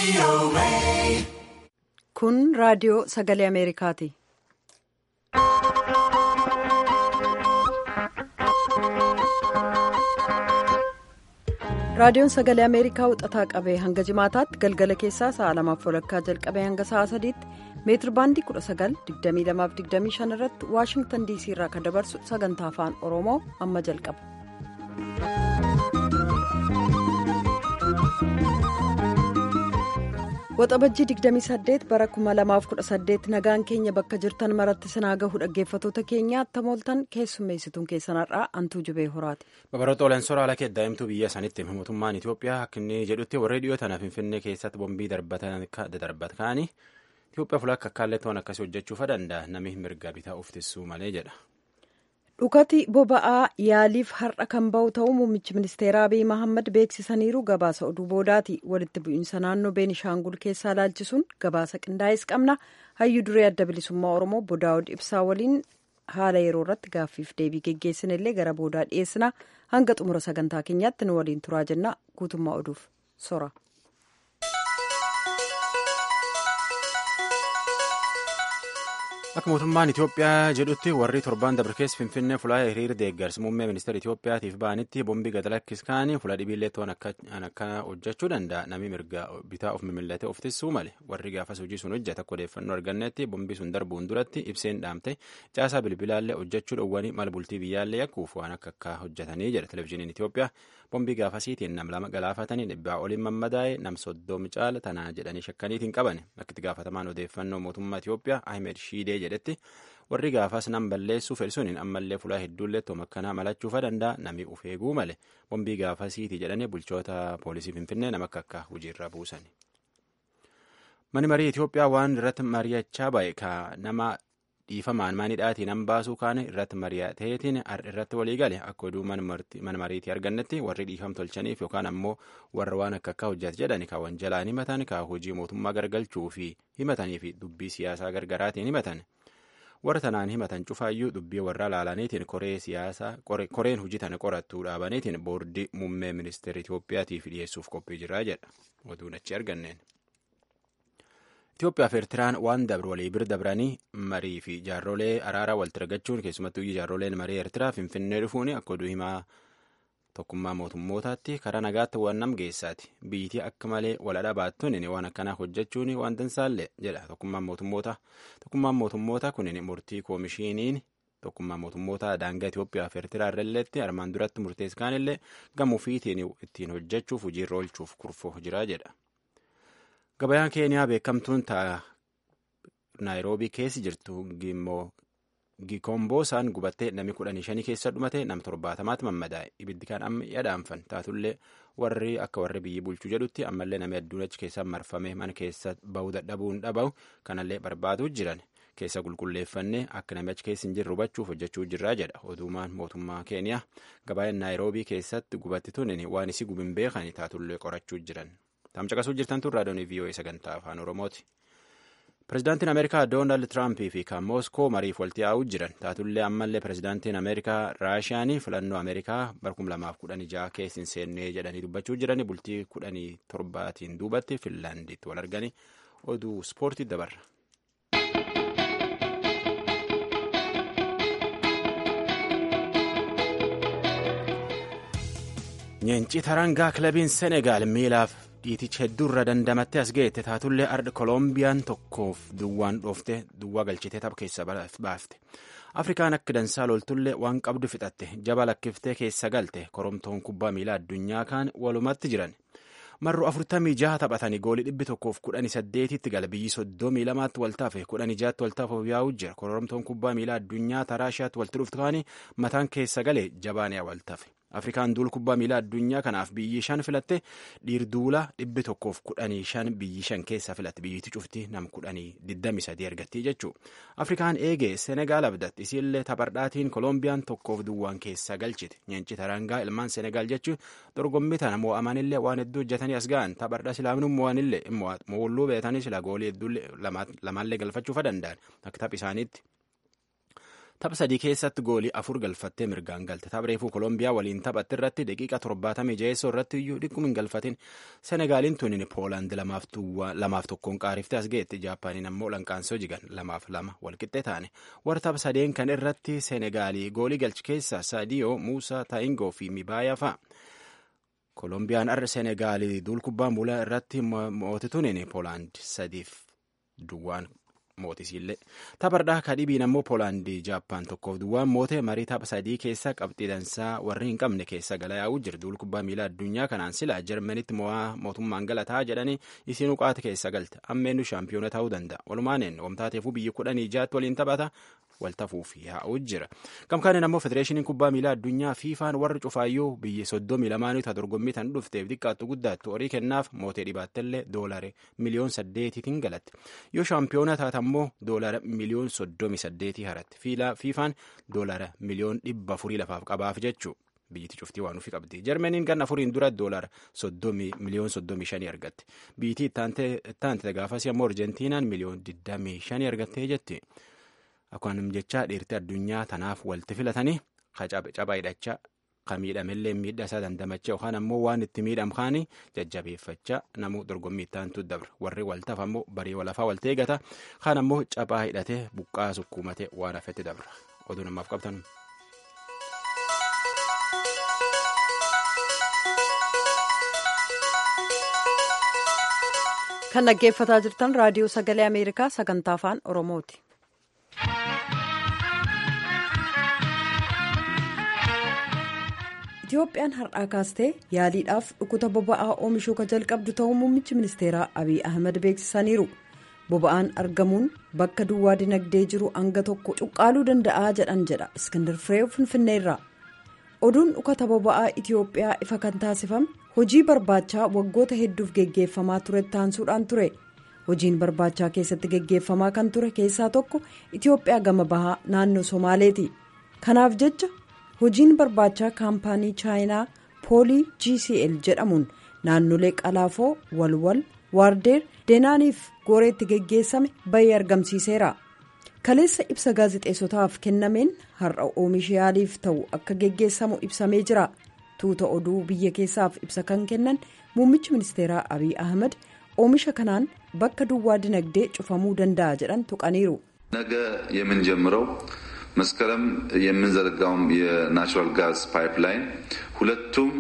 Kun raadiyoo sagalee Ameerikaati. Raadiyoon sagalee Ameerikaa wixataa qabee hanga jimaataatti galgala keessaa sa'a lamaaf walakkaa jalqabee hanga sa'a sadiitti meetir baandii 19,2225 irratti Waashingtan DC irraa kan dabarsu sagantaa afaan Oromoo amma jalqaba. Waxabajjii 28 bara 2018 nagaan keenya bakka jirtan maratti sinaa gahu dhaggeeffatoota keenya attamooltan keessummeessituun keessanarraa antuu jubee horaati. Babaroota Oleensoraa ala daa'imtuu biyya sanitti mootummaan Itoophiyaa akka inni jedhutti warri dhiyoo tanaaf Finfinnee keessatti bombii darbat kaanii Itoophiyaa fuula akka akkaallee to'an akkasii hojjechuufa danda'a namni mirga bitaa uffisuu malee jedha. dhukati boba'aa yaaliif har'a kan ba'u ta'uu muummichi ministeeraa abiy mahammad beeksisaniiru gabaasa oduu boodaati walitti bu'iinsa naannoo beenishaangul keessaa laalchisuun gabaasa qindaa'es qabna hayyuu duree adda bilisummaa oromoo bodaa'od ibsaa waliin haala yeroo irratti gaaffiif deebii geggeessinillee gara boodaa dhiyeessina hanga xumura sagantaa keenyaatti nu waliin turaa jenna guutummaa oduuf sora. Akka mootummaan Itoophiyaa jedhutti warri torban dabarkees Finfinnee fulaa hiriira deeggarsa muummee ministeera Itoophiyaatiif ba'anitti bombii gad lakkiskaanii fuula dhibiillee to'an akka hojjechuu danda'a namni mirga bitaa of mimillatee of tissuu male warri gaafas hojii sun hojjeta akka odeeffannoo argannetti bombii sun darbuun duratti ibseen dhaamte caasaa bilbilaallee hojjechuu dhowwanii mala bultii biyyaallee yakkuuf waan akka akka hojjetanii jedha televizyiiniin Itoophiyaa bombii gaafasiitiin nam lama galaafatanii dhibbaa oliin mammadaa'e nam soddoom caala tanaa jedhanii shakkaniitiin qaban akka itti gaafatamaan odeeffannoo mootummaa Itoophiyaa Ahmed Shiidee jedhetti warri gaafas nam balleessuu fedhisuun ammallee fulaa hedduullee tooma akkanaa malachuufa danda'a namni uf eeguu male bombii gaafasiiti jedhanii bulchoota poolisii finfinnee nama akka akka hojiirra buusan. Mani marii Itoophiyaa waan irratti mari'achaa ba'e ka nama dhiifamaan maanidhaatiin an baasuu kaane irratti mari'ateetiin irratti walii gale akka oduu mana mariitii argannetti warri dhiifam tolchaniif yookaan ammoo warra waan akka akka hojjate jedhani ka wanjalaan himatan ka hojii mootummaa gargalchuu fi himatanii fi dubbii siyaasaa gargaraatiin himatan. warra tanaan himatan cufaayyuu dubbii warra laalaniitiin koree siyaasaa koreen hojii tana qorattuu dhaabaniitiin boordii muummee ministeera Itoophiyaatiif dhiyeessuuf qophii jiraa jedha oduun achi arganneen. Itoophiyaa fi Eertiraan waan dabru walii bira dabranii marii fi jaarrolee araaraa walitti argachuun keessumattuu jaarroleen marii Eertiraa Finfinnee dhufuun akka oduu himaa tokkummaa mootummootaatti karaa nagaatti waan nam geessaati biyyittii akka malee waladha baattuun waan akkanaa hojjechuun waan dansaallee jedha tokkummaan mootummoota tokkummaan mootummoota kunin murtii koomishiiniin tokkummaa mootummoota daangaa Itoophiyaa fi Eertiraa irralleetti armaan duratti murteesskaanillee gamuufiitiin ittiin hojjechuuf hojiirra oolchuuf kurfoo jira jedha. Gabayaan Keeniyaa beekamtuun ta'a Naayiroobii keessa jirtu gimmoo Gikoomboosaan gubattee namni kudhanii shanii keessa dhumate nam torbaatamaatti mammadaa'e ibiddi kan amma yadaanfan taatullee warri akka warri biyyi bulchuu jedhutti ammallee namni adduun achi keessa marfame mana keessa bahuu dadhabuun dhaba'u kanallee barbaaduu jiran keessa qulqulleeffannee akka namni achi keessa hin jirre hubachuuf hojjechuu jirraa jedha oduumaan mootummaa keeniyaa gabaayeen naayiroobii keessatti gubatti tunin waan isii gubin beekan taatullee qorachuu jiran tamcaqasuu jirtan tun raadiyoon vii'oo'ee sagantaa afaan oromooti. Pireezidaantiin Ameerikaa Doonaald Tiraampii fi kan Mooskoo mariif walitti yaa'uu jiran taatullee ammallee pireezidaantiin Ameerikaa Raashiyaanii filannoo Ameerikaa bara 2016 keessa hin seennee jedhanii dubbachuu jiranii bultii 17tiin duubatti Finlaanditti wal arganii oduu ispoortii dabarra. Nyeencii tarangaa kilabiin Senegaal miilaaf dhiiticha hedduurra dandamattee as geette taatullee arda kolombiyaan tokkoof duwwaan dhoofte duwwaa galchitee tapha keessa baafte afrikaan akka dansaa loltullee waan qabdu fixatte jaba lakkiftee keessa galte koromtoon kubbaa miilaa addunyaa kaan walumatti jiran marru afurtamii jaha taphatanii goolii dhibbi tokkoof kudhanii saddeetitti gala biyyi soddomii lamaatti waltaafe kudhanii jaatti waltaafe yaa'uu jira koromtoon kubbaa miilaa addunyaa taraashiyaatti walitti dhuftu kaanii mataan keessa galee jabaaniyaa waltaafe. afrikaan duul kubbaa miilaa addunyaa kanaaf biyyi shan filatte dhiirduula dhibbi tokkoof kudhanii shan biyyi shan keessa filatte biyyittii cufti nam kudhanii digdami sadii argattii jechuu afrikaan eegee senegaal abdatti isiillee taphardhaatiin kolombiyaan tokkoof duwwaan keessa galchite nyeenci tarangaa ilmaan senegaal jechuu dorgommii tana mo'amanillee waan hedduu hojjetanii as ga'an taphardhaa silaamnu mo'anillee mo'ulluu beetanii sila goolii hedduu lamaallee galfachuufa danda'an akka taph isaaniitti. tapha sadii keessatti goolii afur galfattee mirgaan galte tapha reefuu koolombiyaa waliin taphatti irratti daqiiqa torbaatamii jaheessoo irratti iyyuu dhiqquma hin galfatin senegaaliin tunin poolaand lamaaf tokkoon qaariftee as geetti jaapaaniin ammoo lanqaansoo jigan lamaaf lama walqixxee taane warra tapha sadeen kan irratti senegaalii goolii galchi keessaa saadiyoo muusaa taayingoo fi mibaayaa fa'a. Kolombiyaan arra Senegaalii duul kubbaa miilaa irratti mootituun Poolaand sadiif duwwaan mootisiillee taphardhaa kadhibiin ammoo Poolaandii Jaappaan tokkoof duwwaan moote marii tapha sadii keessa qabxii dansaa warri hin qabne keessa gala yaa'uu jiru duul kubbaa miilaa addunyaa kanaan silaa Jarmanitti mo'aa mootummaan galataa jedhanii isiin uqaata keessa galte ammeennu shaampiyoona ta'uu danda'a walumaaneen wamtaateefuu biyyi kudhanii jaatti waliin taphata waltafuuf yaa'uu jira gamkaaniin ammoo federeeshiniin kubbaa miilaa addunyaa fiifaan warri cufaayyuu biyyi soddomii lamaanii ta dorgommii tan dhufteef xiqqaattu guddaattu horii kennaaf mootee dhibaattellee doolare miliyoon saddeetiitiin galatti yoo shaampiyoona taata ammoo doolara miliyoon soddomii saddeetii haratti fiifaan doolara miliyoon dhibba afurii lafaaf qabaaf jechuu biyyiti cuftii waan ofii qabdi jarmaniin ganna afuriin dura doolara miliyoon soddomii shanii argatte biyyittii ittaante gaafasii ammoo arjentiinaan miliyoon digdamii shanii argattee jetti. Akkuma jechaa dhiirti addunyaa tanaaf walitti filatanii caphaa hidhachaa kan miidhamellee miidhaa isaa dandamachaa yookaan ammoo waan itti miidhamkaanii jajjabeeffachaa namuu dorgommii ittaantu dabra warri waltaaf ammoo barii walafaa walta eegata kaan ammoo caphaa hidhatee buqqaa sukkuumatee waan hafetti dabra oduu namaaf qabtan. kan dhaggeeffataa jirtan raadiyoo sagalee ameerikaa sagantaa afaan oromooti. Itiyoophiyaan har'aa kaastee yaaliidhaaf dhukkuba boba'aa oomishuu ka jalqabdu ta'uu muummichi ministeeraa Abiy Ahmed beeksisaniiru. Boba'aan argamuun bakka duwwaa dinagdee jiru hanga tokko cuqqaaluu danda'aa jedhan jedha Iskindar Fireew Finfinneerraa. Oduun dhukkuba boba'aa Itiyoophiyaa ifa kan taasifame hojii barbaachaa waggoota hedduuf geggeeffamaa ture taansuudhaan ture. Hojiin barbaachaa keessatti geggeeffamaa kan ture keessaa tokko Itiyoophiyaa gama bahaa naannoo Somaaleeti. Kanaaf jecha hojiin barbaachaa kaampaanii chaayinaa poolii gcl jedhamuun naannolee qalaafoo walwal waardeer deenaaniif gooreetti geggeessame bay'ee argamsiiseera kaleessa ibsa gaazixeessotaaf kennameen har'a oomisha yaaliif ta'u akka geggeessamu ibsamee jira tuuta oduu biyya keessaaf ibsa kan kennan muummichi ministeeraa abiy ahmed oomisha kanaan bakka duwwaa dinagdee cufamuu danda'a jedhan tuqaniiru. ነገ የምንጀምረው መስከረም የምንዘረጋውም የናቹራል ጋዝ ፓይፕላይን ሁለቱም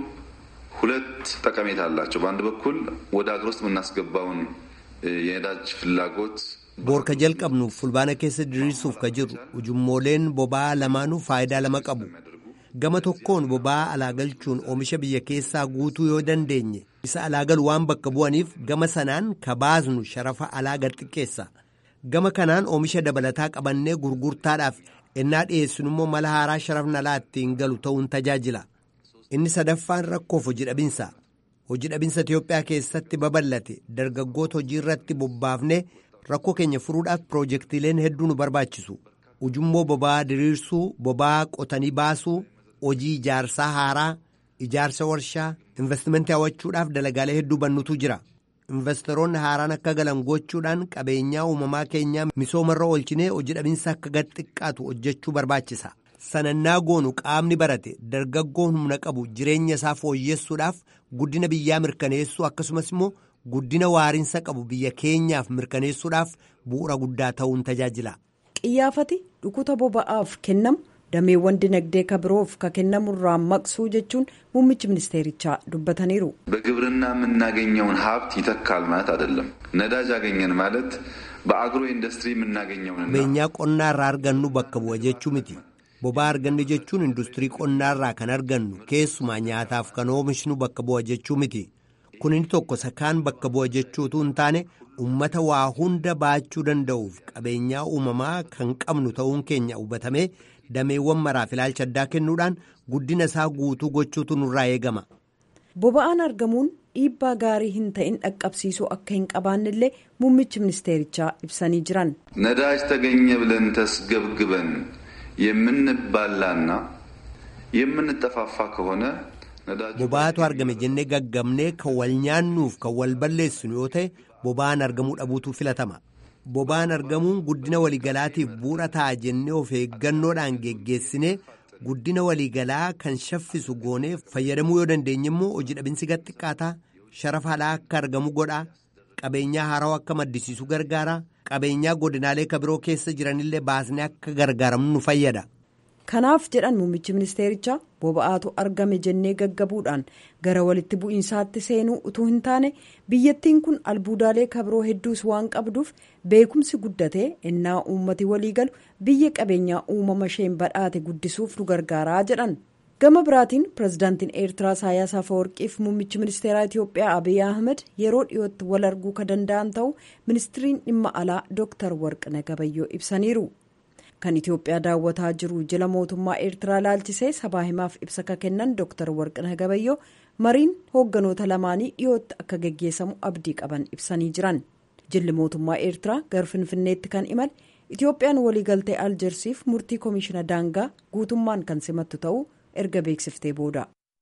ሁለት ጠቀሜታ አላቸው። በአንድ በኩል ወደ ሀገር ውስጥ የምናስገባውን የነዳጅ ፍላጎት boorka jalqabnuuf fulbaana keessa diriirsuuf ka jiru ujummooleen boba'aa lamaanuu faayidaa lama qabu gama tokkoon boba'aa alaa galchuun oomisha biyya keessaa guutuu yoo dandeenye isa alaa galu waan bakka bu'aniif gama sanaan ka baasnu sharafa alaa gad xiqqeessa gama kanaan oomisha dabalataa qabannee gurgurtaadhaaf ennaa dhiyeessinu immoo mala haaraa sharafni alaa ittiin galu ta'uun tajaajila inni sadaffaan rakkoof hojii dhabinsa hojii dhabinsa Itiyoophiyaa keessatti babal'ate dargaggoota hojii irratti bobbaafne rakkoo keenya furuudhaaf piroojeektiileen hedduu nu barbaachisu ujummoo boba'aa diriirsuu boba'aa qotanii baasuu hojii ijaarsaa haaraa ijaarsa warshaa investimentii hawwachuudhaaf dalagaalee hedduu bannutu jira. investoroonni haaraan akka galan gochuudhaan qabeenyaa uumamaa keenyaa misoomarra oolchinee hojii dhabinsa akka gad xiqqaatu hojjechuu barbaachisa sanannaa goonu qaamni barate dargaggoon humna qabu jireenya isaa fooyyessuudhaaf guddina biyyaa mirkaneessuu akkasumas immoo guddina waariinsa qabu biyya keenyaaf mirkaneessuudhaaf bu'uura guddaa ta'uun tajaajila. qiyyaafati dhukkuba boba'aaf kennamu. dameewwan dinagdee kabiroof ka kennamu irraa maqsuu jechuun muummichi ministeerichaa dubbataniiru. በግብርና የምናገኘውን ሀብት ይተካል ማለት አይደለም። ነዳጅ አገኘን ማለት በአግሮ ኢንዱስትሪ የምናገኘውን beenyaa qonnaa irraa argannu bakka bu'a jechuu miti boba'aa arganne jechuun industirii qonnaa irraa kan argannu keessumaa nyaataaf kan oomishnu bakka bu'a jechuu miti kun inni tokko sakaan bakka bu'a jechuutu hin taane ummata waa hunda baachuu danda'uuf qabeenyaa uumamaa kan qabnu ta'uun keenya hubatamee dameewwan maraaf ilaalcha addaa kennuudhaan guddina isaa guutuu gochuutu nurraa eegama. boba'aan argamuun dhiibbaa gaarii hin ta'in dhaqqabsiisuu akka hin qabaannellee muummichi ministeerichaa ibsanii jiran. ነዳጅ ተገኘ ብለን ተስገብግበን የምንባላና የምንጠፋፋ ከሆነ boba'aatu argame jennee gaggabnee kan wal nyaannuuf kan wal balleessinu yoo ta'e boba'aan argamuu dhabuutu filatama boba'aan argamuun guddina waliigalaatiif bu'uura ta'a jennee of eeggannoodhaan geggeessinee guddina waliigalaa kan shaffisu goonee fayyadamuu yoo dandeenye immoo hojii dhabinsi gad xiqqaataa sharafa alaa akka argamu godhaa qabeenyaa haarawaa akka maddisiisu gargaara qabeenyaa godinaalee kabiroo keessa jiranillee baasnee akka gargaaramnu nu fayyada. kanaaf jedhan muummichi ministeerichaa boba'aatu argame jennee gaggabuudhaan gara walitti bu'iinsaatti seenuu utuu hin taane biyyattiin kun albuudaalee kabiroo hedduus waan qabduuf beekumsi guddatee innaa uummati walii galu biyya qabeenyaa uumama isheen badhaate guddisuuf nu gargaaraa jedhan gama biraatiin pirezidaantiin eertiraa isaayyaas afawarqiif muummichi ministeeraa itiyoophiyaa abiy ahmed yeroo dhiyootti wal arguu ka danda'an ta'u ministiriin dhimma alaa dooktar warqina gabayyoo ibsaniiru. kan itiyoophiyaa daawwataa jiru jila mootummaa eertiraa laalchisee sabaa himaaf ibsa ka kennan dooktar warqina gabayyoo mariin hoogganoota lamaanii dhiyootti akka geggeessamu abdii qaban ibsanii jiran jilli mootummaa eertiraa gara finfinneetti kan imale itiyoophiyaan waliigaltee aljersiif murtii koomishina daangaa guutummaan kan simattu ta'uu erga beeksiftee booda.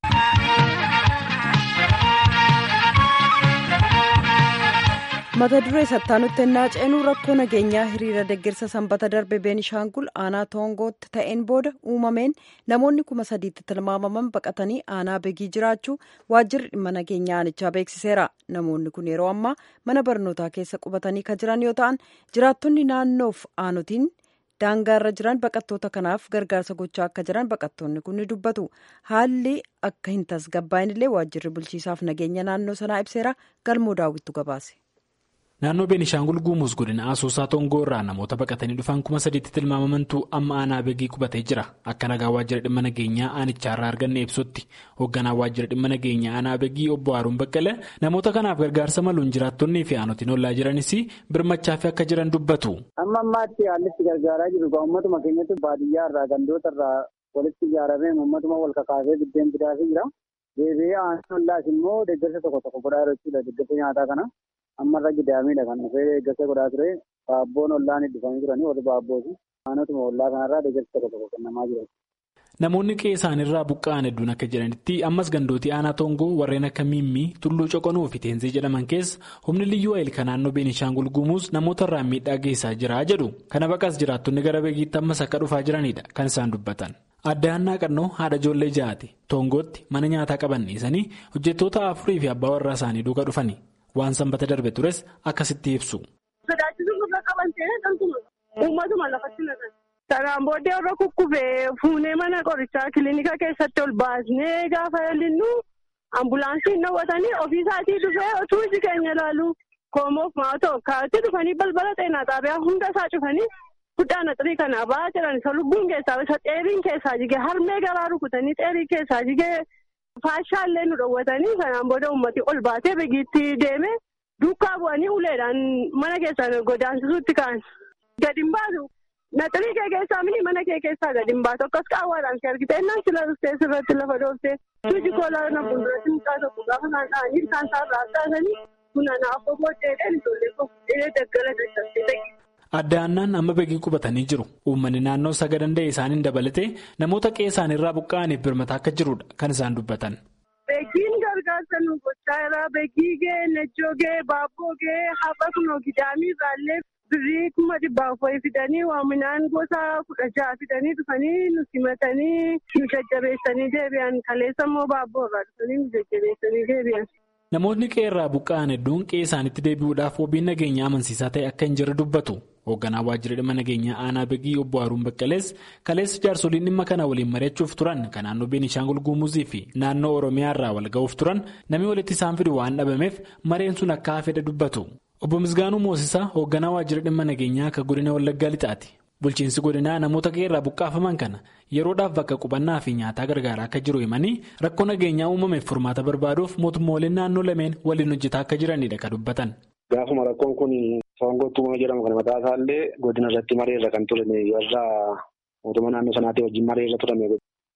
mata duree sattaanutti ennaa ceenuu rakkoo nageenyaa hiriira deeggarsa sanbata darbe beenishaangul aanaa toongootti ta'een booda uumameen namoonni kuma sadiitti tilmaamaman baqatanii aanaa begii jiraachuu waajjirri dhimma nageenyaa aanichaa beeksiseera namoonni kun yeroo ammaa mana barnootaa keessa qubatanii kan jiran yoo ta'an jiraattonni naannoof aanotiin daangaarra jiran baqattoota kanaaf gargaarsa gochaa akka jiran baqattoonni kun ni dubbatu haalli akka hin tasgabbaa'inillee waajjirri bulchiisaaf nageenya naannoo sanaa ibseera galmoo daawwittu gabaase. Naannoo Beenishaangul Guumuus godina Asoosaa Toongoo irraa namoota baqatanii dhufan kuma sadiitti tilmaamamantu amma aanaa begii qubatee jira. Akka nagaa waajjira dhimma nageenyaa aanichaa irraa arganne ibsutti hoogganaa waajjira dhimma nageenyaa aanaa begii obbo Haaruun Baqqalee namoota kanaaf gargaarsa maluun jiraattonnii fi aanotiin ollaa jiranis birmachaa fi akka jiran dubbatu. Amma ammaatti haalli itti gargaaraa jiru uummatuma keenyatti baadiyyaa irraa gandoota irraa walitti ijaaramee uummatuma wal kakaasee biddeen fidaafii jira. Deebi'ee aanaa ollaas immoo deeggarsa tokko tokko godhaa jiru jechuudha deeggarsa nyaataa kana. ammarra gidaamiidha kan dhufee deeggarsa godhaa ture baabboon ollaan dhufanii turanii warri baabbooti aanotuma ollaa kanarraa deeggarsa tokko tokko kennamaa jiran. Namoonni qe'ee isaaniirraa buqqa'an hedduun akka jedhanitti ammas gandootii aanaa toongoo warreen akka miimmii tulluu coqonuu fi teenzee jedhaman keessa humni liyyuu ayil kan naannoo beenishaangul guumuus namoota irraan miidhaa geessaa jira jedhu kana baqas jiraattonni gara beekiitti ammas akka dhufaa jiranidha kan isaan dubbatan. Adda Annaa Qannoo haadha ijoollee ja'aati toongootti mana nyaataa qaban dhiisanii hojjettoota afurii fi abbaa warraa isaanii duuka dhufani. Waan sanbata darbe tures akkasitti ibsu. Sodaachisuun irra qaban ta'ee dhantuma uummatuma lafatti naqan. Sanaan booddee irra kukkufee fuunee mana qorichaa kilinika keessatti ol baasnee gaafa linnu ambulaansiin nawwatanii ofiisaatii dhufee otuu iji keenya ilaalu koomoof maatoo kaatti dhufanii balbala xeenaa xaabiyaa hunda isaa cufanii guddaana xirii kana ba'aa jiran isa lubbuun keessaa isa xeeriin keessaa jigee harmee garaa rukutanii xeerii keessaa jigee. Faashaallee nu dhoowwatanii sanaan booda uummati ol baatee begiitti deeme duukaa bu'anii uleedhaan mana keessaan godaansisuutti ka'an. Gadi hin baatu. Naxalii kee keessaa mini mana kee keessaa gadi hin baatu. Akkas qaawwaadhaan si argite innaan sila dhuftee sirratti lafa dhoofte. Suuji koolaa na fuulduratti mucaa tokko gaafa isaan dha'anii isaan isaarraa kaasanii buna naaf booddeedhaan ijoollee kofuudhee daggala dadhabsee Adda Annaan amma begii qubatanii jiru. Uummanni naannoo saga danda'e isaaniin dabalatee namoota qe'ee isaaniirraa buqqa'aniif birmataa akka jirudha kan isaan dubbatan. Beekiin gargaarsa nu gochaa jira. Beekii gee, Nejjoo gee, Baabboo gee, Haqa kunoo gidaamii irraallee birrii kuma dhibbaaf wayii fidanii waaminaan gosa kudha jaha fidanii dhufanii nu simatanii nu jajjabeessanii deebi'an. Kaleessa immoo Baabboo irraa dhufanii nu jajjabeessanii deebi'an. Namoonni qe'ee irraa buqqa'an hedduun qe'ee isaaniitti deebi'uudhaaf wabiin nageenyaa amansiisaa ta'e akka hin jirre dubbatu. Hoogganaa waajjira dhimma nageenyaa aanaa Begii obbo Haaruun Baqqalees kaleessa jaarsoliin dhimma kana waliin mari'achuuf turan kan naannoo Beenishaangul Guumuzii fi naannoo Oromiyaa irraa wal ga'uuf turan namni walitti isaan fidu waan dhabameef mareen sun akka hafedha dubbatu. Obbo Misgaanuu Moosisaa hoogganaa waajjira dhimma nageenyaa akka godina Wallaggaa Lixaati. Bulchiinsi godinaa namoota qe'ee irraa buqqaafaman kana yeroodhaaf bakka qubannaa fi nyaataa gargaaraa akka jiru himanii rakkoo nageenyaa uumameef furmaata barbaaduuf mootummooleen naannoo lameen waliin hojjetaa akka jiranidha kan dubbatan. Gaafuma rakkoon kun Toongootti uumama jedhamu kana mataa isaallee godina irratti maree irra kan turame warra mootummaa naannoo sanaatti wajjin maree irra turame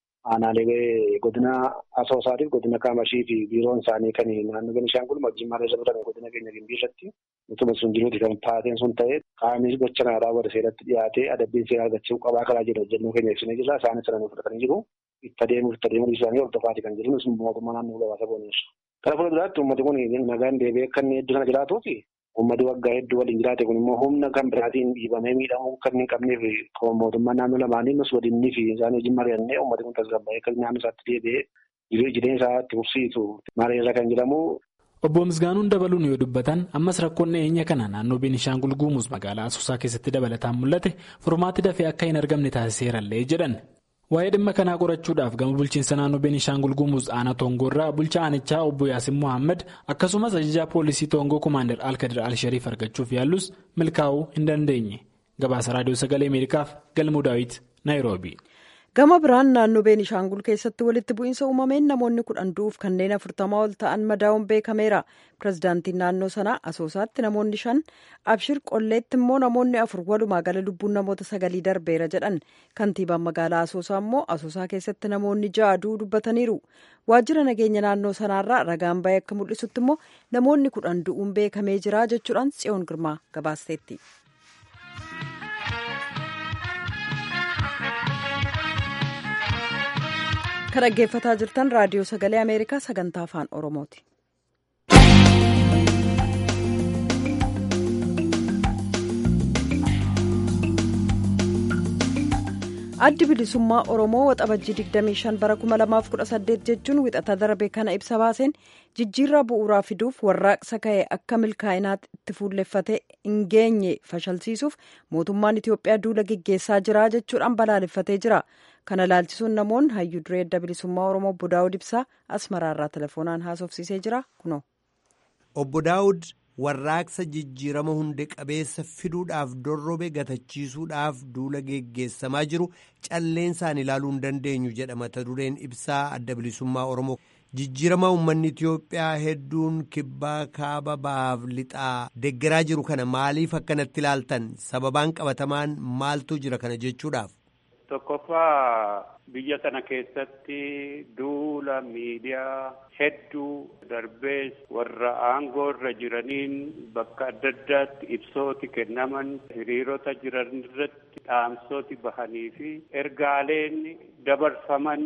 aanaalee godina asoosaatiif godina kaamashii fi biiroon isaanii kan naannoo Benishaangul wajjin maree irra turame godina keenya gimbii irratti utuma sun jiruuti kan taateen sun ta'e qaamni gocha kana raawwate seeratti dhiyaatee adabbiin seera argachuu qabaa karaa jedhu hojjennoo keenya ibsinee jirra isaanis sana fudhatanii jiru itti adeemuuf itti adeemuu isaanii hordofaati kan jiru mootummaa naannoo gabaasa booniirra. Kana fuulduraatti uummatni kun nagaan deebi'ee akka inni hedduu sana jiraatuufi uummati waggaa hedduu waliin jiraate kun immoo humna kan biraatiin dhiibamee miidhamuu kan hin qabneef mootummaa naannoo lamaanii mas waliinii fi isaan wajjin mari'annee uummati kun tasgabbaa'ee akka naannoo isaatti deebi'ee jireenya isaa itti fufsiisu mariirra kan jedhamu. Obbo Misgaanuun dabaluun yoo dubbatan ammas rakkoon dhiyeenya kana naannoo Beenishaangul Guumuuz magaalaa Asoosaa keessatti dabalataan mul'ate furmaatti dafee akka hin argamne taasiseerallee jedhan. Waa'ee dhimma kanaa qorachuudhaaf gama bulchiinsa naannoo Beenishaangul Guumuuz aanaa Toongoorraa bulchaa aanichaa obbo Yaasin Mohaammed akkasumas ajajaa poolisii Toongoo Komaander Alkadir Alshariif argachuuf yaallus milkaa'uu hin dandeenye. Gabaasa Raadiyoo Sagalee Ameerikaaf Galmuu Daawit Naayiroobi. gama biraan naannoo beenishaangul keessatti walitti bu'iinsa uumameen namoonni kudhan du'uuf kanneen afurtamaa ol ta'an madaa'uun beekameera pirezidaantiin naannoo sanaa asoosaatti namoonni shan abshir qolleetti immoo namoonni afur walumaa gala lubbuun namoota sagalii darbeera jedhan kantiibaan magaalaa asoosaa immoo asoosaa keessatti namoonni ja'a du'uu dubbataniiru waajjira nageenya naannoo sanaarraa ragaan ba'ee akka mul'isutti immoo namoonni kudhan du'uun beekamee jira jechuudhaan tsiyoon girmaa gabaasteetti. kan dhaggeeffataa jirtan raadiyoo sagalee ameerikaa sagantaa afaan oromooti. addi bilisummaa oromoo waxabajjii 25 bara 2018 jechuun wixata darbe kana ibsa baaseen jijjiirraa bu'uuraa fiduuf warraaqsa ka'e akka milkaa'inaatti itti fuulleffate hin geenye fashalsiisuuf mootummaan itiyoophiyaa duula geggeessaa jira jechuudhaan balaaleffatee jira kana laalchisuun namoonni hayyuu duree adda bilisummaa oromoo obbo daawud ibsaa asmaraarraa telefoonaan haasofsiisee jira kuno. obbo daawud warraaqsa jijjiirama hunde qabeessa fiduudhaaf dorrobe gatachiisuudhaaf duula geggeessamaa jiru calleensaan ilaaluu hin dandeenyu jedha mata dureen ibsaa adda bilisummaa oromoo jijjiirama uummanni itiyoophiyaa hedduun kibbaa kaaba bahaaf lixaa deggeraa jiru kana maaliif akkanatti ilaaltan sababaan qabatamaan maaltu jira kana jechuudhaaf. tokkoffaa biyya sana keessatti duula miidiyaa hedduu darbees warra aangoo irra jiraniin bakka adda addaatti ibsooti kennaman hiriirota jiran irratti dhaamsooti bahanii fi ergaaleen dabarfaman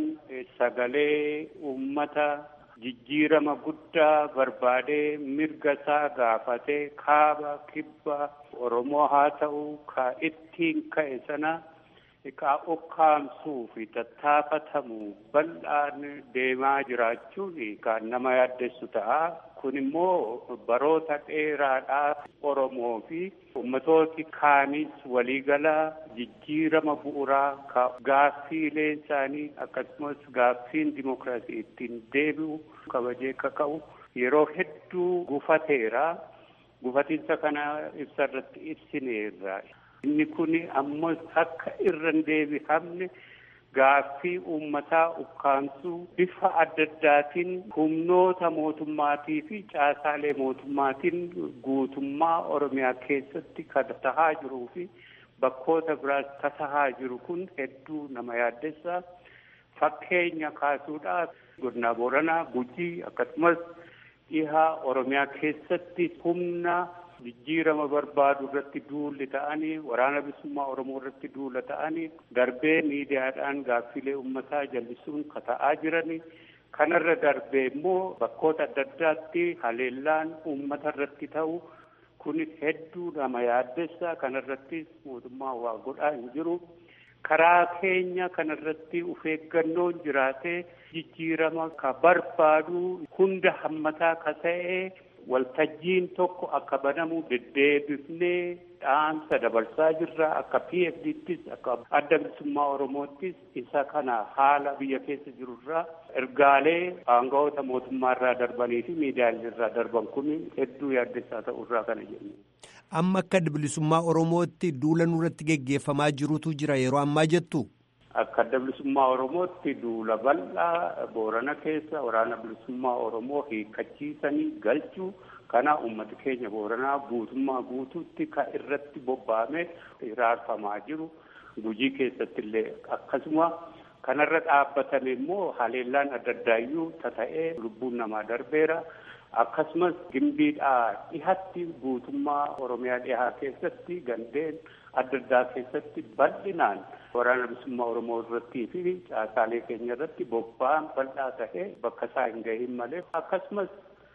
sagalee uummata jijjiirama guddaa barbaadee mirga isaa gaafatee kaaba kibba oromoo haa ta'u ka ittiin ka'e sana. Xiqqaa ukkaamsuu fi tattaafatamuu bal'aan deemaa jiraachuun kan nama yaaddessu ta'a. Kun immoo baroota dheeraadhaaf Oromoo fi ummatooti kaanis waliigala jijjiirama bu'uuraa ka gaaffiileen isaanii akkasumas gaaffiin dimokiraasii ittiin deebi'u kabajee kaka'u yeroo hedduu gufateera. Gufatiinsa kana ibsa irratti ibsineerra. Inni kun ammoo akka irra hin deebi'amne gaaffii uummataa ukkaamsuu bifa adda addaatiin humnoota mootummaatii fi caasaalee mootummaatiin guutummaa Oromiyaa keessatti kan tahaa jiruu fi bakkoota biraas tasahaa jiru kun hedduu nama yaaddessa. Fakkeenya kaasuudhaaf godina Booranaa, Gujii akkasumas dhihaa Oromiyaa keessatti humna. jijjiirama barbaadu irratti duulli ta'anii waraana bilisummaa oromoo irratti duula ta'anii darbee miidiyaadhaan gaaffilee uummataa jallisuun kata'aa jiranii kanarra darbee immoo bakkoota adda addaatti haleellaan uummata irratti ta'u kunis hedduu nama yaaddessa kanarrattis mootummaa waa godhaa hin jiru karaa keenya kanarratti uf eeggannoon jiraatee jijjiirama ka barbaadu hunda hammataa ka ta'e waltajjiin tokko akka banamu deddeebifnee dhaamsa dabarsaa jirra akka PFDttis akka adda bilisummaa Oromoottis isa kana haala biyya keessa jirurraa ergaalee aangawoota mootummaarraa darbanii fi miidiyaalee irraa darban kun hedduu yaaddessaa ta'urraa kana jennu. Amma akka adda bilisummaa Oromootti duula nurratti geggeeffamaa jirutu jira yeroo ammaa jettu. Akka adda bilisummaa Oromootti duula bal'aa Boorana keessa waraana bilisummaa Oromoo hiikkachiisanii galchuu kana uummata keenya Booranaa guutummaa guutuutti kan irratti bobba'ame hiraarfamaa jiru. Gujii keessatti illee akkasuma kanarra dhaabbatame immoo haleellaan adda addaayyuu tata'ee lubbuun namaa darbeera. Akkasumas gimbiidhaa dhihatti guutummaa Oromiyaa dhihaa keessatti gandeen adda addaa keessatti bal'inaan waraana bilisummaa Oromoo irrattii fi caasaalee keenya irratti bobba'an bal'aa ta'ee bakka isaa hin gahin malee akkasumas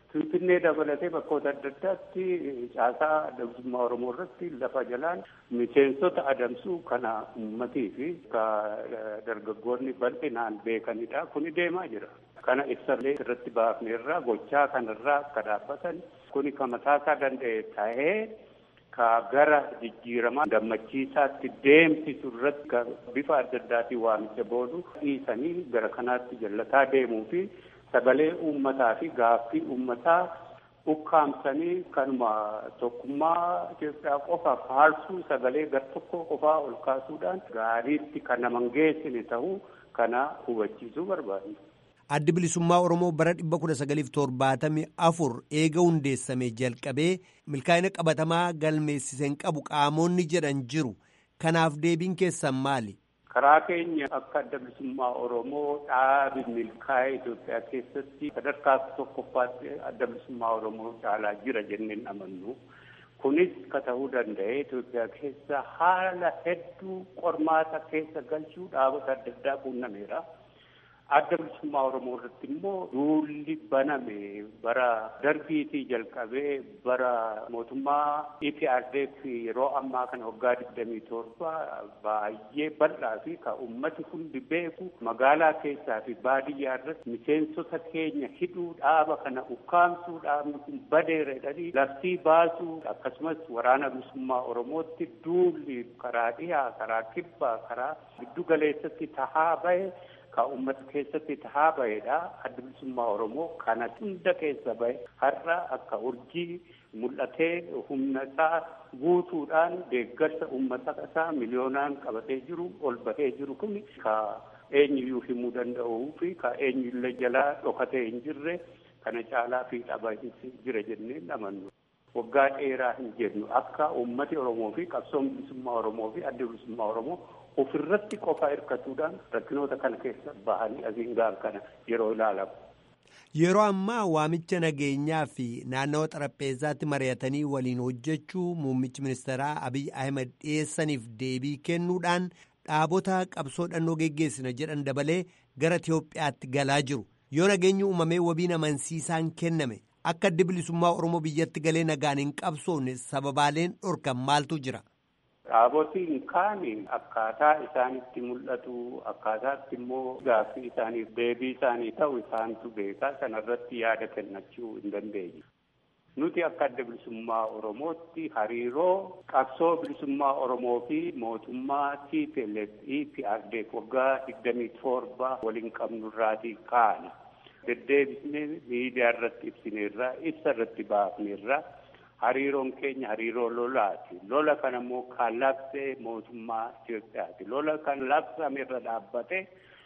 Finfinnee dabalatee bakkoota adda addaatti caasaa adamsummaa Oromoo irratti lafa jalaan miseensota adamsuu kana uummatii fi dargaggoonni bal'inaan beekanidha. Kuni deemaa jira. Kana ibsallee irratti baafneerraa gochaa kanarraa akka dhaabbatan kuni kan mataasaa danda'e ta'ee ka gara jijjiiramaa gammachiisaatti deemsisu irratti bifa adda addaatiin waamicha boodu dhiisanii gara kanaatti jallataa deemuu fi sagalee uummataa fi gaaffii uummataa ukkaamsanii kanuma tokkummaa Itoophiyaa qofa faarsuu sagalee gar tokko qofaa ol kaasuudhaan gaariitti kan nama hin geessine ta'uu kana hubachiisuu barbaadu. Addi bilisummaa Oromoo bara 1974 eega hundeessame jalqabee milkaa'ina qabatamaa galmeessiseen qabu qaamonni jedhan jiru. Kanaaf deebiin keessan maali? Karaa keenya akka adda bilisummaa Oromoo dhaabi milkaa'ee Itoophiyaa keessatti sadarkaa tokkoffaatti adda bilisummaa Oromoo caalaa jira jenneen amannu. Kunis ka ta'uu danda'e Itoophiyaa keessa haala hedduu qormaata keessa galchuu dhaabota adda addaa quunnameera. Adda bilisummaa Oromoo irratti immoo duulli baname bara darbiitii jalqabee bara mootummaa EPRDF yeroo ammaa kana waggaa digdamii torba baay'ee bal'aa fi kan uummati hundi beeku magaalaa keessaa fi baadiyyaa irratti miseensota keenya hidhuu dhaaba kana ukkaamsuu dhaabni kun badeera jedhanii labsii baasuu akkasumas waraana bilisummaa Oromootti duulli karaa dhihaa karaa kibbaa karaa giddu galeessatti tahaa bahe. Ka uummata keessatti tahaa bahedha. Adda bilisummaa Oromoo kana hunda keessa bahe har'a akka urjii mul'atee humna isaa guutuudhaan deeggarsa uummata isaa miliyoonaan qabatee jiru ol bahee jiru kun ka eenyuyyuu himuu danda'uu fi ka eenyullee jalaa dhokatee hin jirre kana caalaa fi dhaba jira jennee amannu. Waggaa dheeraa hin jennu akka uummati Oromoo fi qabsoon bilisummaa Oromoo fi adda bilisummaa Oromoo ofirratti qofa hirkatuudhaan rakkinoota kana keessa bahanii asiin gahan kana yeroo ilaalamu. Yeroo ammaa waamicha nageenyaa fi naannawa xarapheezaatti mari'atanii waliin hojjechuu muummichi ministeeraa Abiy Ahmed dhiyeessaniif deebii kennuudhaan dhaabota qabsoo dhannoo geggeessina jedhan dabalee gara Itiyoophiyaatti galaa jiru. Yoo nageenyi uumamee wabiin amansiisaan kenname akka addi bilisummaa Oromoo biyyatti galee nagaan hin qabsoofne sababaaleen dhorkan maaltu jira? Dhaabotiin kaan akkaataa isaanitti mul'atu akkaataatti immoo gaaffii isaaniif deebii isaanii ta'u isaantu beekaa sanarratti yaada kennachuu hin dandeenye. Nuti akka adda bilisummaa Oromootti hariiroo qabsoo bilisummaa Oromoo fi mootummaa TPLF EPRDF waggaa digdamii torba waliin qabnurraatii kaana. Deddeebisnee miidiyaa irratti ibsineerra ibsa irratti baafneerra. hariiroon keenya hariiroo lolaati. Lola kana immoo kan labsee mootummaa Itoophiyaati. Lola kan labsame irra dhaabbate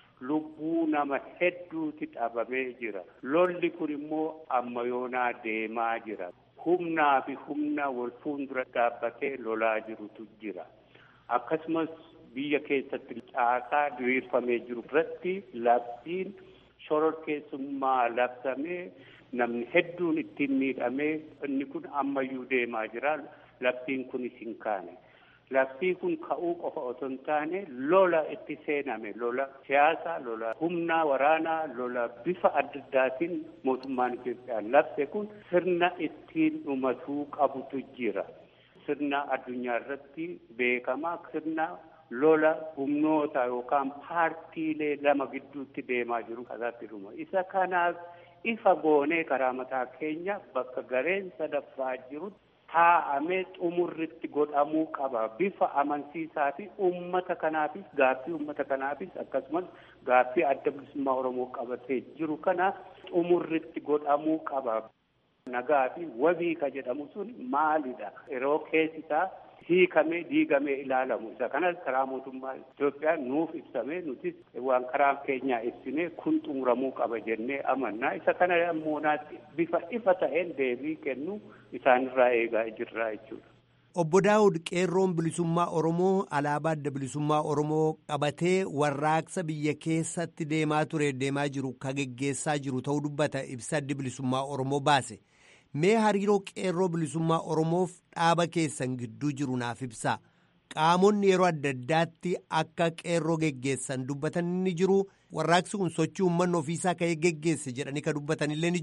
lubbuu nama hedduuti dhabamee jira. Lolli kun immoo amma yoonaa deemaa jira. Humnaa fi humna wal fuuldura dhaabbatee lolaa jirutu jira. Akkasumas biyya keessatti caasaa diriirfamee jiru irratti labsiin shororkeessummaa labsamee namni hedduun ittiin miidhamee inni kun ammayyuu deemaa jira labsiin kunis hin kaane labsiin kun ka'uu qofa otoo hin taane lola itti seename lola siyaasaa lola humnaa waraanaa lola bifa adda addaatiin mootummaan Itoophiyaa labse kun sirna ittiin dhumatuu qabutu jira sirna addunyaa irratti beekamaa sirna lola humnoota yookaan paartiilee lama gidduutti deemaa jiru kanaatti dhuma isa kanaaf ifa goonee karaa mataa keenya bakka gareen sadaffaa jiru taa'amee xumurritti godhamuu qaba bifa amansiisaa fi uummata kanaafis gaaffii uummata kanaafis akkasumas gaaffii adda bilisummaa oromoo qabatee jiru kana xumurritti godhamuu qaba. Nagaa fi wabii ka jedhamu sun maalidha? Yeroo keessisaa hiikamee diigamee ilaalamu isa kanas karaa mootummaa Itoophiyaa nuuf ibsamee nutis waan karaa keenyaa ibsinee kun xumuramuu qaba jennee amannaa isa kana ammoo bifa ifa ta'een deebii kennu isaanirraa eegaa jirraa jechuudha. Obbo Daawud qeerroon bilisummaa Oromoo alaabaa adda bilisummaa Oromoo qabatee warraaqsa biyya keessatti deemaa ture deemaa jiru ka geggeessaa jiru ta'uu dubbata ibsa addi bilisummaa Oromoo baase. Mee hariiroo qeerroo bilisummaa Oromoof dhaaba keessan gidduu jiru naaf ibsaa. Qaamonni yeroo adda addaatti akka qeerroo geggeessan dubbatan ni jiru. Warraaqsi kun sochii uummanni ofiisaa ka'ee geggeesse jedhanii ka dubbatan illee ni jiru.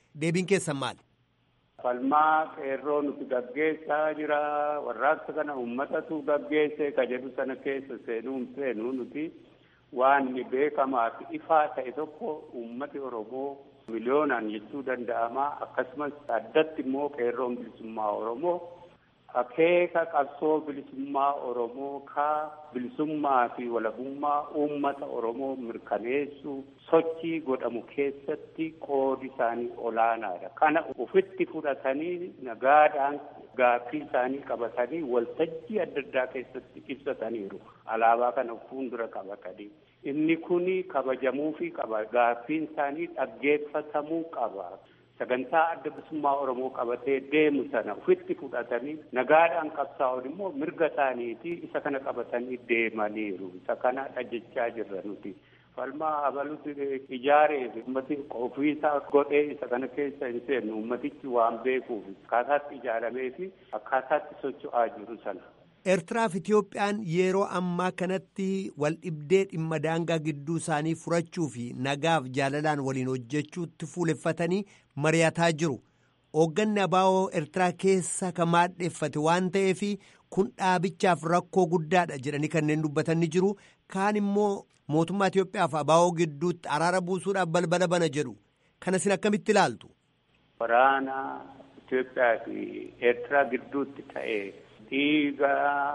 deebiin keessan maali? Falmaa qeerroo nuti gaggeessaa jira warraaqsa kana uummatatu gaggeesse ka jedhu sana keessa seenuu seenuu nuti waan beekamaa fi ifaa ta'e tokko uummati Oromoo miliyoonaan jechuu danda'ama akkasumas addatti immoo qeerroon bilisummaa Oromoo akeeka qabsoo bilisummaa Oromoo ka bilisummaa fi walabummaa uummata Oromoo mirkaneessuu sochii godhamu keessatti qoodi isaanii olaanaadha. Kana ufitti fudhatanii nagaadhaan gaaffii isaanii qabatanii waltajjii adda addaa keessatti ibsataniiru. Alaabaa kana fuuldura qabatanii. Inni kuni kabajamuufii qaba. Gaaffiin isaanii dhaggeeffatamuu qaba. sagantaa adda bilisummaa Oromoo qabatee deemu sana ufitti fudhatanii nagaadhaan qabsaa'uun immoo mirga isaaniiti isa kana qabatanii deemaniiru. Isa kana dhajjechaa jirra nuti. Falmaa abalutti ijaaree ummati ofiisaa godhee isa kana keessa hin seennu ummatichi waan beekuuf akkaataatti ijaaramee fi akkaataatti socho'aa jiru sana. Eertiraaf Itiyoophiyaan yeroo ammaa kanatti wal dhibdee dhimma daangaa gidduu isaanii furachuu fi nagaaf jaalalaan waliin hojjechuutti fuuleffatanii mari'ataa jiru. Hoogganni abaa'oo Eertiraa keessa kan maadheeffate waan ta'eef kun dhaabichaaf rakkoo guddaadha jedhanii kanneen dubbatan ni jiru. Kaan immoo mootummaa Itiyoophiyaaf abaa'oo gidduutti araara buusuudhaaf balbala bana jedhu. Kana isin akkamitti ilaaltu? Waraana Itiyoophiyaa fi Eertiraa gidduutti ta'ee. dhiiga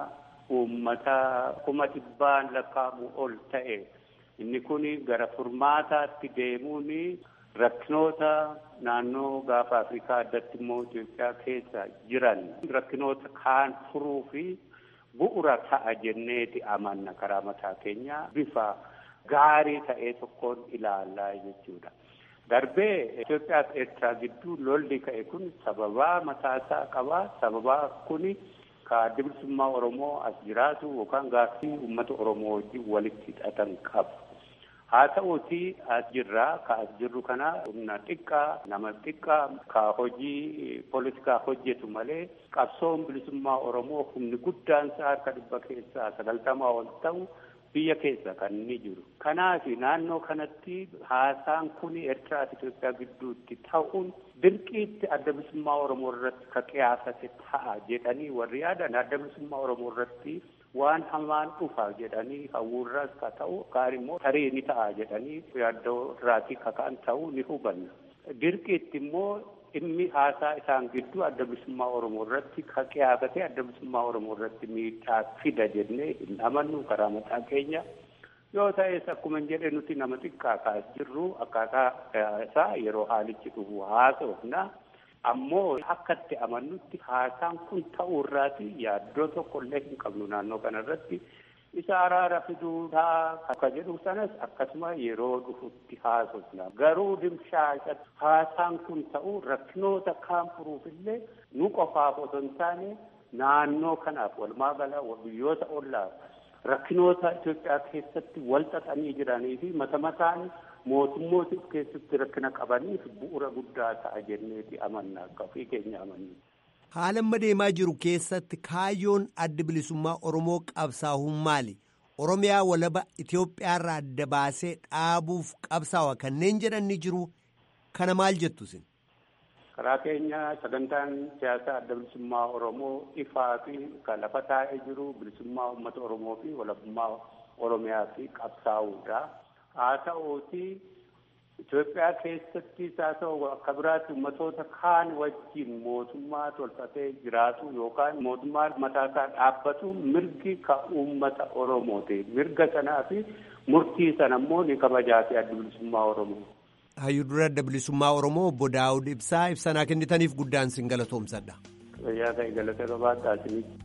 uummataa kuma dhibbaan lakkaa'amu ol ta'e inni kun gara furmaataatti deemuun rakkinoota naannoo gaafa afrikaa addatti immoo Itoophiyaa keessa jiran rakkinoota kaan furuu fi bu'ura ta'a jenneeti amanna karaa mataa keenya bifa gaarii ta'ee tokkoon ilaallaa jechuudha. Darbee Itoophiyaa fi Eertiraa gidduu lolli ka'e kun sababaa mataasaa qaba. Sababaa kuni ka adda bilisummaa Oromoo as jiraatu yookaan gaaffii uummata Oromoo wajjin walitti hidhatan qabu. Haa ta'uuti as jirraa ka as jirru kana humna xiqqaa nama xiqqaa ka hojii poolitikaa hojjetu malee qabsoon bilisummaa Oromoo humni guddaan isaa harka dhibba keessaa sagaltamaa ol ta'u biyya keessa kan inni jiru. Kanaaf naannoo kanatti haasaan kun Eertiraa fi Itoophiyaa gidduutti ta'uun dirqiitti adda bilisummaa Oromoo irratti ka qiyaasate ta'a jedhanii warri yaadan adda bilisummaa Oromoo irratti waan hamaan dhufa jedhanii hawwurraas ka ta'u kaan immoo tarii ni ta'a jedhanii yaaddoo irraatii ka ka'an ta'uu ni hubanna. Dirqiitti immoo dhimmi haasaa isaan gidduu adda bilisummaa Oromoo irratti ka qiyaasate adda bilisummaa Oromoo irratti miidhaa fida jennee hin amannu karaa mataa keenya. Yoo ta'es akkuma hin jedhe nuti nama xiqqaa kaas jirru akkaataa isaa yeroo haalichi dhufu haasofna. Ammoo akkatti amannutti haasaan kun ta'uu irraati yaaddoo tokko illee hin qabnu naannoo kanarratti. isa araara fiduudhaa akka jedhu sanas akkasuma yeroo dhufutti haasofna garuu dimshaashatti haasaan kun ta'u rakkinoota kaan furuufillee nu qofaaf otoo hin taane naannoo kanaaf walumaa gala biyyoota ollaaf rakkinoota Itoophiyaa keessatti wal xaxanii jiranii fi mata mataan mootummoota keessatti rakkina qabaniif bu'uura guddaa ta'a jenneeti amanna akka ofii keenya amanna. Haala amma deemaa jiru keessatti kaayyoon adda bilisummaa Oromoo qabsaa'uun maali? Oromiyaa walaba Itoophiyaarraa adda baasee dhaabuuf qabsaawa kanneen jedhan ni jiru. Kana maal jettu isin? Karaa keenya sagantaan siyaasaa adda bilisummaa Oromoo ifaa fi kan lafa taa'ee jiru bilisummaa uummata Oromoo fi walabummaa Oromiyaa fi qabsaa'uudha. Haa ta'uuti Itoophiyaa keessatti haa ta'u akka biraatti ummatoota kaan wajjin mootummaa tolfatee jiraatu yookaan mootummaa mataasaa dhaabbatu mirgi ka uummata Oromooti. Mirga sanaa fi murtii sana immoo ni kabajaa fi adda bilisummaa Oromoo. Hayyuu dura adda bilisummaa Oromoo obbo Daawud Ibsaa ibsanaa kennitaniif guddaan sin galatoomsadha. Fayyaa ta'e galata qabaadhaa isinitti.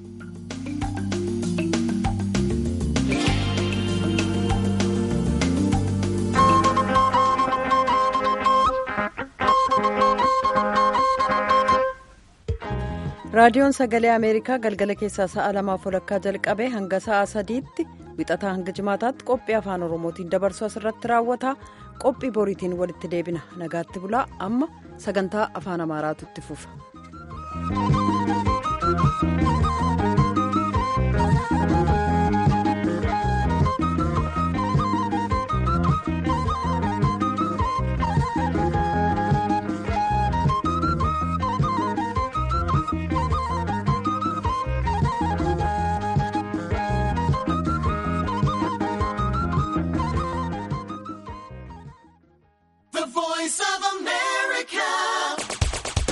raadiyoon sagalee ameerikaa galgala keessaa sa'a lamaaf walakkaa jalqabee hanga sa'a sadiitti wixataa hanga jimaataatti qophii afaan oromootiin dabarsu asirratti raawwata qophii boriitiin walitti deebina nagaatti bulaa amma sagantaa afaan amaaraatu itti fufa.